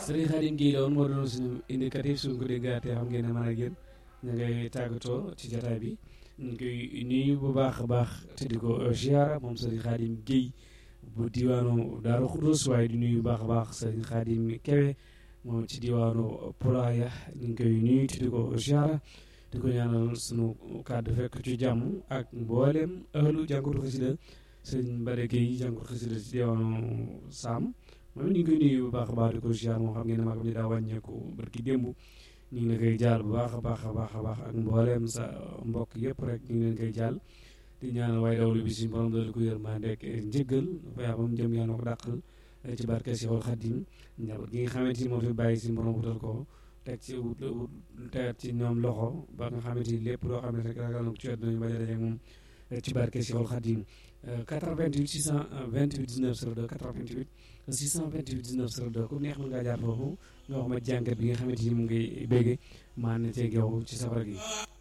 Serigne Khadim Guèye la woon moo doon suñu indicatif suñ ko déggaatee xam ngeen ne man ak yéen ñu ngay tàggatoo ci jataay bi ñu ngi koy nuyu bu baax a baax te di ko ziara moom Serigne Khadim Guèye bu diwaanu Daaru Xudus waaye di nuyu bu baax a baax Serigne Khadim Kewe moom ci diwaanu Pulaaya ñu ngi koy nuyu te di ko ziara di ko ñaanal sunu kàddu fekk ci jàmm ak mboolem ahlu jàngatu xasida Serigne Mbare Guèye jàngatu xasida ci diwaanu Saam moom ñu ngi koy nuyu bu baax a baax di ko ziar moo xam ngeen ne maa ngi daa wàññeeku barki démb ñu ngi la koy jaal bu baax a baax a baax a baax ak mbooleem sa mbokk yëpp rek ñu ngi leen koy jaal di ñaanal waaye dawlu bi suñu borom doolu ko yërmande ak njëggal yaa moom jëm yaa noo ko dàqal ci barke Seexul Xadim njaboot gi nga xamante ni moo fi bàyyi suñu borom wutal ko teg ci wut teg ci ñoom loxo ba nga xamante ni lépp loo xam ne rek ragal na ko ci àdduna ñu bañ a daje moom ci barke Seexul Xadim 88 628 19 02 88 628 19 02 ku neex mën ngaa jaar foofu nga wax ma jàngat bi nga xamante ni mu ngi bégge maa ne ceeg yow ci safara gi